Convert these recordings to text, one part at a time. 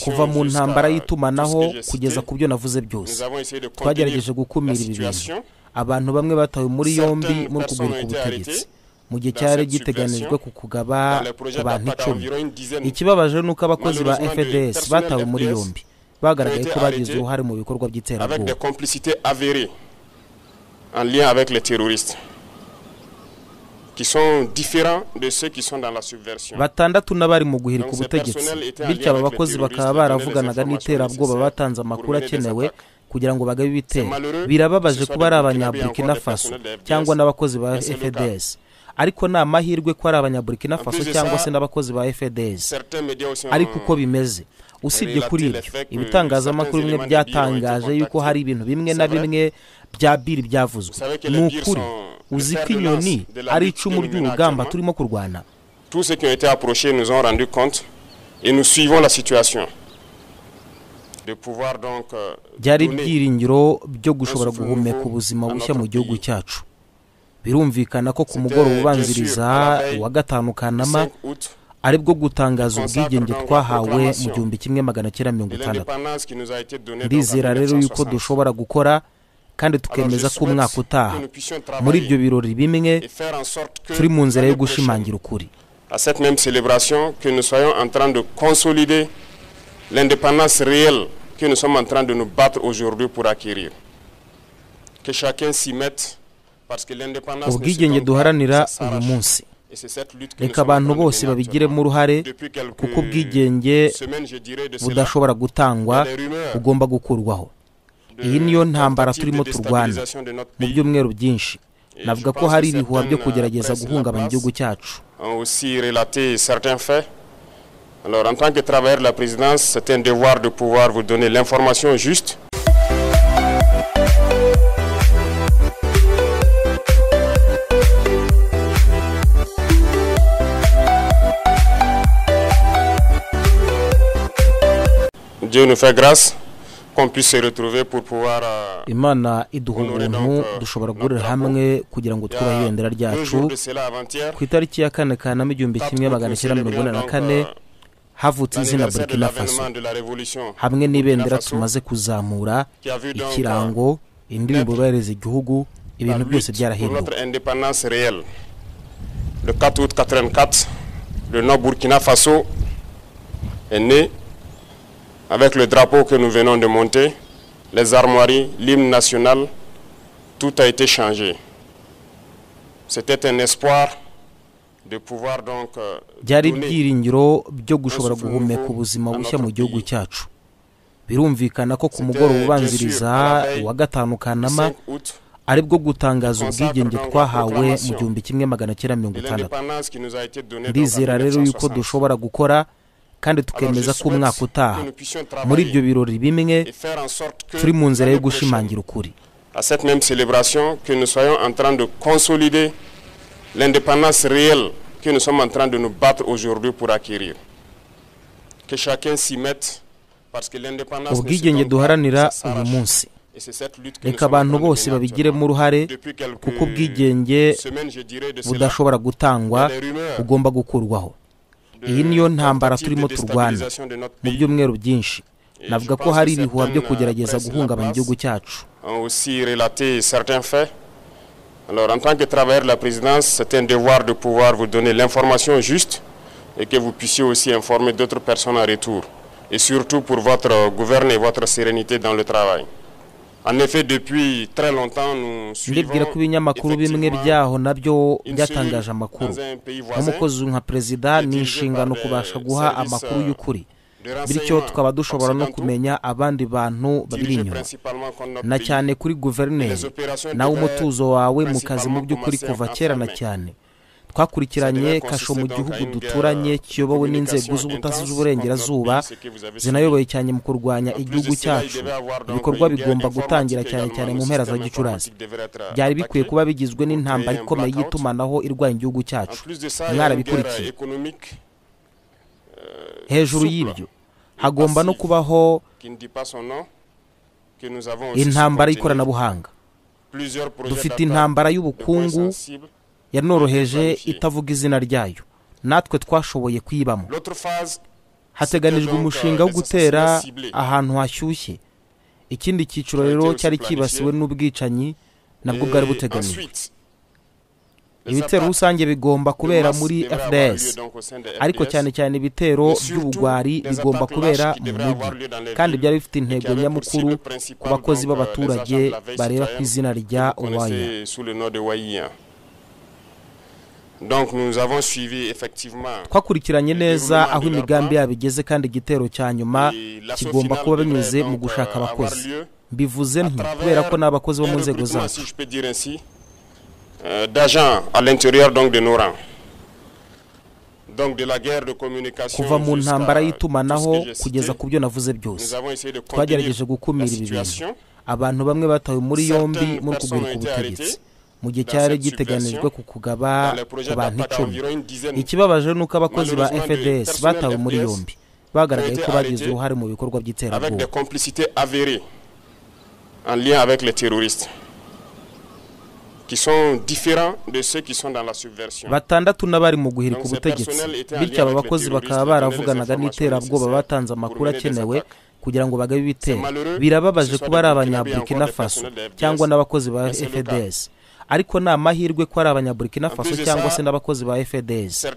kuva mu ntambara y'itumanaho kugeza ku byo navuze byose twagerageje gukumira ibi bintu abantu bamwe batawe muri yombi muri kugurika ubutegetsi mu gihe cyari giteganijwe ku kugaba ku bantu icumi ikibabaje ni uko abakozi ba fds batawe muri yombi bagaragaye ko bagize uruhare mu bikorwa by'iterabwoba en lien avec les terroristes qui sont différents de ceux qui sont dans la subversion. batandatu n'abari mu guhirika ubutegetsi bityo aba bakozi bakaba baravuganaga n'iterabwoba batanze amakuru akenewe kugira ngo bagabe ibitero birababaje kuba ari abanyaburikina faso cyangwa n'abakozi ba fds ariko ni amahirwe ko ari abanyaburikina faso cyangwa se n'abakozi ba fds ariko uko bimeze usibye kuri ibyo ibitangazamakuru bimwe byatangaje yuko hari ibintu bimwe na bimwe bya biri byavuzwe ni ukuri uzi ko inyoni ari icumu ry'urugamba turimo kurwana byari ibyiringiro byo gushobora guhumeka ubuzima bushya mu gihugu cyacu birumvikana ko ku mugoroba ubanziriza uwa gatanu kanama aribwo gutangaza ubwigenge twahawe mu gihumbi kimwe magana cyenda mirongo itandatu ndizera rero yuko dushobora gukora kandi tukemeza ko umwaka utaha muri ibyo birori bimwe turi mu nzira yo gushimangira ukuri l'indépendance réelle que nous sommes en train de nous battre aujourd'hui pour acquérir. Que chacun s'y mette parce que l'indépendance ubwigenge duharanira uyu munsi reka abantu bose babigiremo uruhare kuko ubwigenge budashobora gutangwa bugomba gukurwaho iyi niyo ntambara turimo turwana mu byumweru byinshi navuga ko hari ibihuha byo kugerageza guhungabanya igihugu cyacu Alors, en tant que travailleur de la présidence, c'est un devoir de pouvoir vous donner l'information juste. Dieu nous fait grâce qu'on puisse se retrouver pour pouvoir imana iduha ubuntu dushobora guhurira hamwe kugira ngo twubahe ibendera ryacu ku itariki ya kane kanama igihumbi kimwe magana cyenda mirongo ine na kane havutse izina burkina faso hamwe n'ibendera tumaze kuzamura ikirango indirimbo bubahiriza igihugu ibintu byose byarahinduwe Le 4 août 84, le Nord Burkina Faso est né avec le drapeau que nous venons de monter, les armoiries, l'hymne national, tout a été changé. C'était un espoir de pouvoir donc byari ibyiringiro byo gushobora guhumeka ubuzima bushya mu gihugu cyacu birumvikana ko ku mugoroba ubanziriza uwa gatanu kanama aribwo gutangaza ubwigenge twahawe mu gihumbi kimwe magana cyenda mirongo itandatu ndizera rero yuko dushobora gukora kandi tukemeza ko umwaka utaha muri ibyo birori bimwe turi mu nzira yo gushimangira ukuri à cette même célébration que nous soyons en train de consolider l'indépendance réelle que nous sommes en train de nous battre aujourd'hui pour acquérir. Que chacun s'y mette parce que l'indépendance ubwigenge duharanira uyu munsi reka abantu bose babigiremo uruhare kuko ubwigenge budashobora gutangwa bugomba gukurwaho iyi niyo ntambara turimo turwana mu byumweru byinshi navuga ko hari ibihuha byo kugerageza guhungabanya igihugu cyacu Alors, en tant que travailleur de la présidence, c'est un devoir de pouvoir vous donner l'information juste et que vous puissiez aussi informer d'autres personnes en retour, et surtout pour votre gouverne et votre sérénité dans le travail. En effet, depuis très longtemps, nous ndibwira ko ibinyamakuru bimwe byaho nabyo byatangaje amakuru nk'umukozi nka perezida ni inshingano kubasha guha amakuru y'ukuri bityo tukaba dushobora no kumenya abandi bantu babiri inyuma na cyane kuri guverineri nawe umutuzo wawe mu kazi mu by'ukuri kuva kera na cyane twakurikiranye kasho mu gihugu duturanye kiyobowe n'inzego z'ubutasi z'uburengerazuba zinayoboye cyane mu kurwanya igihugu cyacu ibikorwa bigomba gutangira cyane cyane mu mpera za gicurasi byari bikwiye kuba bigizwe n'intambara ikomeye y'itumanaho irwanya igihugu cyacu mwarabikurikiye hejuru y'ibyo hagomba no kubaho intambara y'ikoranabuhanga dufite intambara y'ubukungu yanoroheje itavuga izina ryayo natwe twashoboye kuyibamo hateganijwe umushinga wo gutera ahantu hashyushye ikindi cyiciro rero cyari cyibasiwe n'ubwicanyi nabwo bwari buteganijwe ibitero rusange bigomba kubera muri fds ariko cyane cyane ibitero by'ubugwari bigomba kubera mu mujyi kandi byari bifite intego nyamukuru ku bakozi b'abaturage bareba ku izina rya uwaya twakurikiranye neza aho imigambi yabo igeze kandi igitero cya nyuma kigomba kuba binyuze mu gushaka abakozi mbivuze nti kubera ko ni abakozi bo mu nzego zacu d'agents à l'intérieur donc de nos rangs. Donc de la guerre de communication kuva mu ntambara y'itumanaho kugeza ku byo navuze byose twagerageje gukumira ibi bintu abantu bamwe batawe muri yombi muri kugurika ubutegetsi mu gihe cyari giteganijwe ku kugaba ku bantu icumi ikibabaje ni uko abakozi ba fds batawe muri yombi bagaragaye ko bagize uruhare mu bikorwa by'iterabwoba en lien avec les terroristes qui sont différents de ceux qui sont dans la subversion. batandatu n'abari mu guhirika ubutegetsi bityo aba bakozi bakaba baravuganaga n'iterabwoba batanze amakuru akenewe kugira ngo bagabe ibitero birababaje kuba ari abanyaburikina faso cyangwa n'abakozi ba fds ariko ni amahirwe ko ari abanyaburikina faso cyangwa se n'abakozi ba fds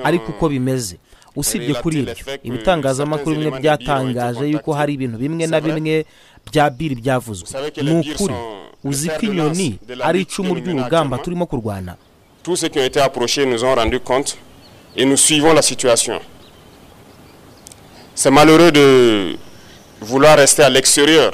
ariko uko bimeze usibye kuri ibyo ibitangazamakuru bimwe byatangaje yuko hari ibintu bimwe na bimwe bya biri byavuzwe ni ukuri uzi ko inyoni ari icumu ry'urugamba turimo kurwana tous ceux qui ont été approchés nous ont rendu compte et nous suivons la situation c'est malheureux de vouloir rester à l'extérieur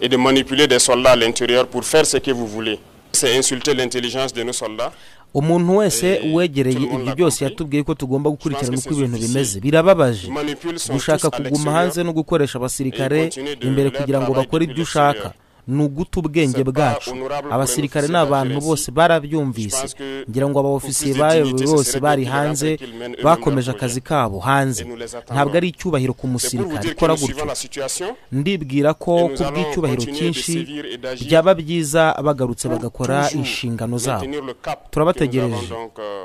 et de manipuler des soldats à l'intérieur pour faire ce que vous voulez c'est insulter l'intelligence de nos soldats umuntu wese wegereye ibyo byose yatubwiye ko tugomba gukurikirana uko ibintu bimeze birababaje gushaka kuguma hanze no gukoresha abasirikare imbere kugira ngo bakore ibyo ushaka ni uguta ubwenge bwacu abasirikare ni abantu bose barabyumvise ngira ngo abawofisiye bayoboye bose bari hanze bakomeje akazi kabo hanze ntabwo ari icyubahiro ku musirikare ikora gutyo ndibwira ko ku bw'icyubahiro cyinshi byaba byiza bagarutse bagakora inshingano zabo turabategereje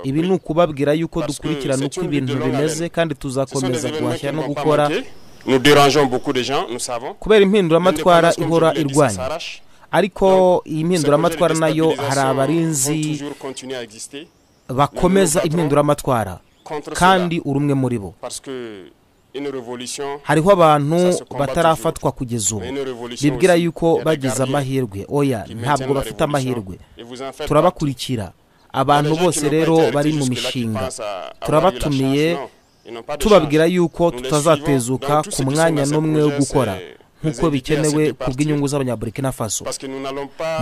ibi ni ukubabwira yuko dukurikirana uko ibintu bimeze kandi tuzakomeza guhashya no gukora nous dérangeons beaucoup de gens nous savons kubera impinduramatwara ihora irwanya ariko iyi mpinduramatwara nayo hari abarinzi bakomeza impinduramatwara kandi uri umwe muri bo hariho abantu batarafatwa kugeza ubu bibwira yuko bagize amahirwe oya ntabwo bafite amahirwe turabakurikira abantu bose rero bari mu mishinga turabatumiye tubabwira yuko tutazatezuka ku mwanya n'umwe wo gukora nk'uko bikenewe ku bw'inyungu z'abanyaburikina faso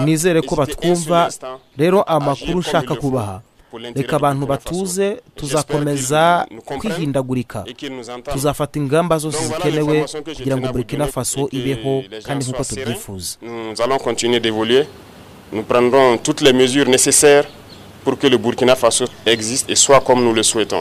nizere ko batwumva rero amakuru ushaka kubaha reka abantu batuze tuzakomeza kwihindagurika tuzafata ingamba zose zikenewe kugira ngo burikina faso ibeho kandi nk'uko tubyifuza Nous prendrons toutes les mesures nécessaires pour que le Burkina Faso existe et soit comme nous le souhaitons.